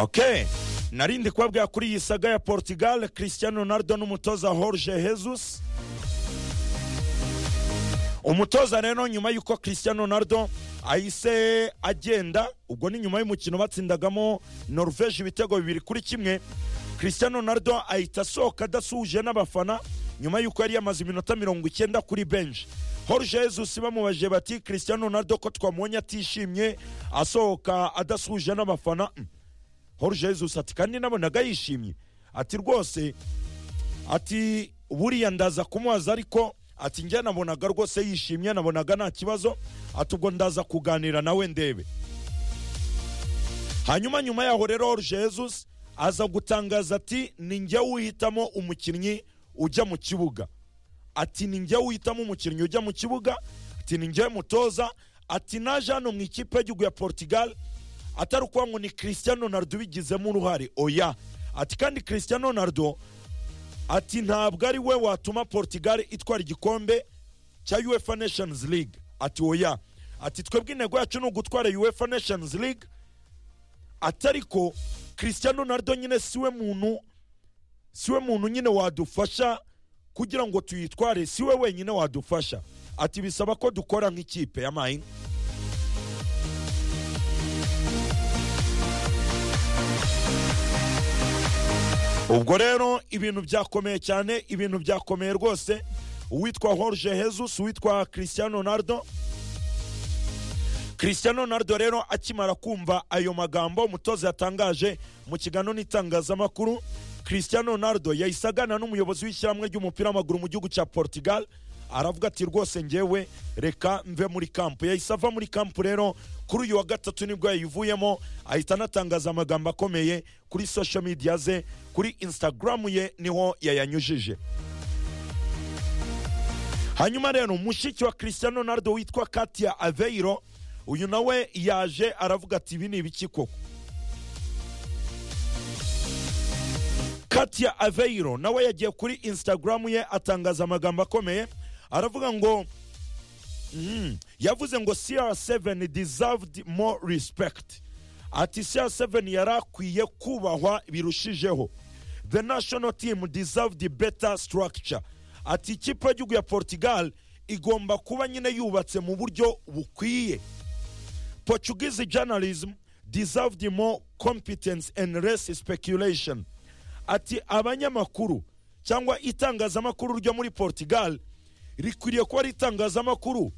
ok narindi kubabwira kuri iyi saga ya portugal christian ronaldo n'umutoza jorge jesus umutoza rero nyuma y'uko christian ronaldo ahise agenda ubwo ni nyuma y'umukino batsindagamo norvege ibitego bibiri kuri kimwe christian ronaldo ahita asohoka adasuhuje n'abafana nyuma y'uko yari yamaze iminota mirongo icyenda kuri benshi Jorge Jesus bamubajije bati christian ronaldo ko twamubonye atishimye asohoka adasuhuje n'abafana Mm. Jorge Jesus ati kandi nabonaga yishimye ati rwose ati buriya ndaza kumubaza ariko ati njye nabonaga rwose yishimye nabonaga nta kibazo ati ubwo ndaza kuganira nawe ndebe hanyuma nyuma yaho rero Jorge Jesus aza gutangaza ati ni njye uhitamo umukinnyi ujya mu kibuga ati ni njye uhitamo umukinnyi ujya mu kibuga ati ni njye mutoza ati naje hano mu ikipe y'igihugu ya portugal atari ukuvuga ngo ni christian ronaldo ubigizemo uruhare oya ati kandi christian ronaldo ati ntabwo ari we watuma portugal itwara igikombe cya uefa nations league ati oya ati twebwe intego yacu ni ugutwara uefa nations league atariko christian ronaldo nyine siwe muntu siwe muntu nyine wadufasha kugira ngo tuyitware siwe wenyine wadufasha ati bisaba ko dukora nk'ikipe ya mayini ubwo rero ibintu byakomeye cyane ibintu byakomeye rwose uwitwa Jorge Jesus uwitwa christian ronaldo christian ronaldo rero akimara kumva ayo magambo umutoza yatangaje mu kiganiro n'itangazamakuru christian ronaldo yahise aganira n'umuyobozi w'ishyirahamwe ry'umupira w'amaguru mu gihugu cya portugal aravuga ati rwose ngewe reka mve muri kampu yahise ava muri kampu rero kuri uyu wa gatatu nibwo yayivuyemo ahita anatangaza amagambo akomeye kuri social media ze kuri instagram ye niho yayanyujije hanyuma rero mushiki wa christian ronaldo witwa katia aveiro uyu nawe yaje aravuga ati ibi ni ibiki koko katia aveiro nawe yagiye kuri instagram ye atangaza amagambo akomeye aravuga ngo mm, yavuze ngo cr7 deserved more respect ati cr7 yari akwiye kubahwa birushijeho the national team deserved better structure ati ikipe y'igihugu ya portugal igomba kuba nyine yubatse mu buryo bukwiye Portuguese journalism deserved more competence and less speculation. Ati abanyamakuru cyangwa itangazamakuru ryo muri Portugal rikwiriye kuba ari itangazamakuru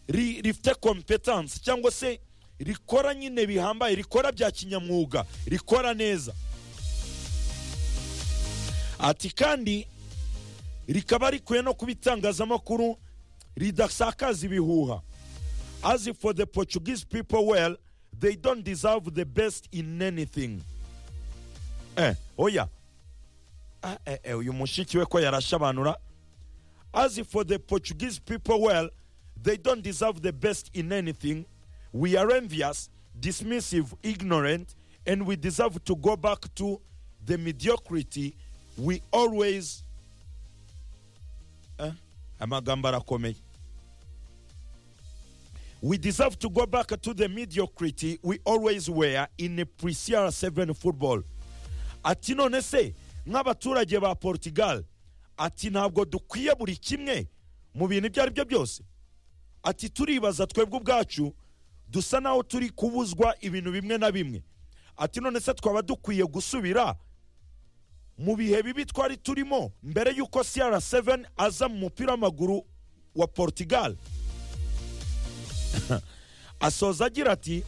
ri- rifite competence cyangwa se rikora nyine bihambaye rikora bya kinyamwuga rikora neza ati kandi rikaba rikwiye no kuba itangazamakuru ridasakaza ibihuha As for the Portuguese people, well, they don't deserve the best in anything. Eh, oya. Ah, eh, eh, uyu mushiki we ko yarashabanura. As for the Portuguese people, well, they don't deserve the best in anything. We are envious, dismissive, ignorant, and we deserve to go back to the mediocrity we always. Eh? amagambo arakomeye we deserve to go back to the mediocrity we always were in a pre-CR7 football. Ati none se nk'abaturage ba Portugal ati ntabwo dukwiye buri kimwe mu bintu ibyo ari byo byose. Ati turibaza twebwe ubwacu dusa naho turi kubuzwa ibintu bimwe na bimwe. Ati none se twaba dukwiye gusubira mu bihe bibi twari turimo mbere y'uko CR7 aza mu mupira w'amaguru wa Portugal. asoza agira ati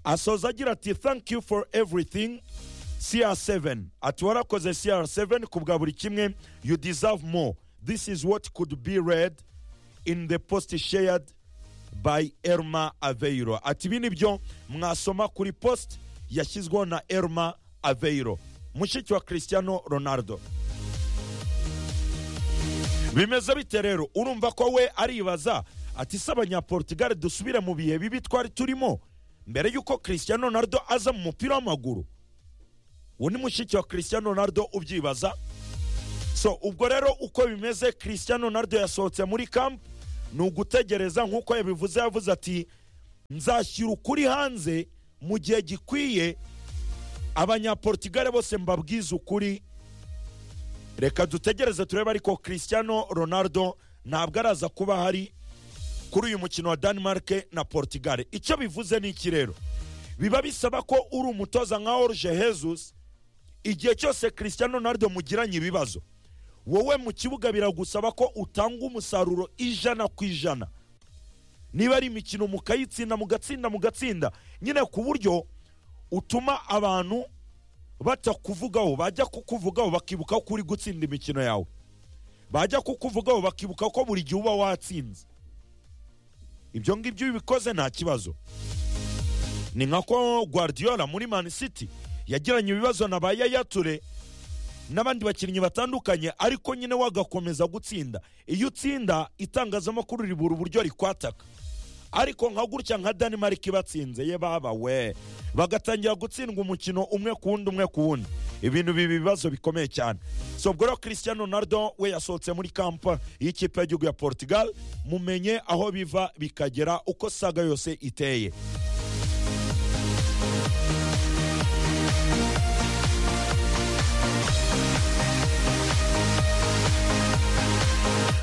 asoza agira ati thank you for everything cr7 ati warakoze cr7 ku bwa buri kimwe you deserve more this is what could be read in the post shared by erma aveiro ati ibi nibyo mwasoma kuri post yashyizweho na erma aveiro mushiki wa cristiano ronaldo bimeze bite rero urumva ko we aribaza ati se abanyaportugal dusubire mu bihe bibi twari turimo mbere y'uko christian ronaldo aza mu mupira w'amaguru uwo ni mushiki wa christian ronaldo ubyibaza so ubwo rero uko bimeze christian ronaldo yasohotse muri camp ni ugutegereza nk'uko yabivuze yavuze ati nzashyira ukuri hanze mu gihe gikwiye abanyaportugale bose mbabwize ukuri reka dutegereze turebe ariko christiano ronaldo ntabwo araza kuba ahari kuri uyu mukino wa denmark na portugal icyo bivuze ni iki rero biba bisaba ko uri umutoza nka orje hezus igihe cyose christiano ronaldo mugiranye ibibazo wowe mu kibuga biragusaba ko utanga umusaruro ijana ku ijana niba ari imikino mukayitsinda mugatsinda mugatsinda nyine ku buryo utuma abantu batakuvugaho bajya kukuvugaho bakibuka ko uri gutsinda imikino yawe bajya kukuvugaho bakibuka ko buri gihe uba watsinze ibyo ngibyo iyo ubikoze nta kibazo ni nka ko guardiola muri man city yagiranye ibibazo na ba yaya ture n'abandi bakinnyi batandukanye ariko nyine wagakomeza gutsinda iyo utsinda itangazamakuru ribura uburyo rikwataka ariko nka gutya nka denmark ibatsinze ye baba we bagatangira gutsindwa umukino umwe ku wundi umwe ku wundi ibintu bibi bibazo bikomeye cyane so ubwo rero christian ronaldo we yasohotse muri kampa y'ikipe y'igihugu ya portugal mumenye aho biva bikagera uko saga yose iteye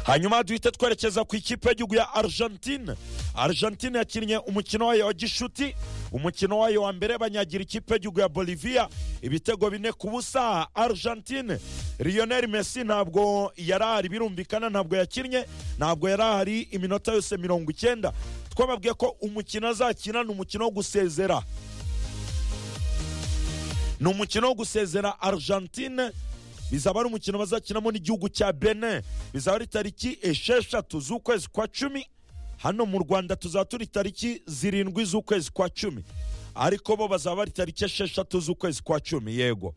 hanyuma duhite twerekeza ku ikipe y'igihugu ya argentine argentine yakinnye umukino wayo wa gishuti umukino wayo wa mbere banyagira ikipe y'igihugu ya bolivia ibitego bine ku busa argentine lionel messi ntabwo yari ahari birumvikana ntabwo yakinnye ntabwo yari ahari iminota yose mirongo icyenda twababwiye ko umukino azakina ni umukino wo gusezera ni umukino wo gusezera argentine bizaba ari umukino bazakinamo n'igihugu cya benin bizaba ari tariki esheshatu z'ukwezi kwa cumi hano mu rwanda tuzaba turi tariki zirindwi z'ukwezi kwa cumi ariko bo bazaba ari tariki esheshatu z'ukwezi kwa cumi yego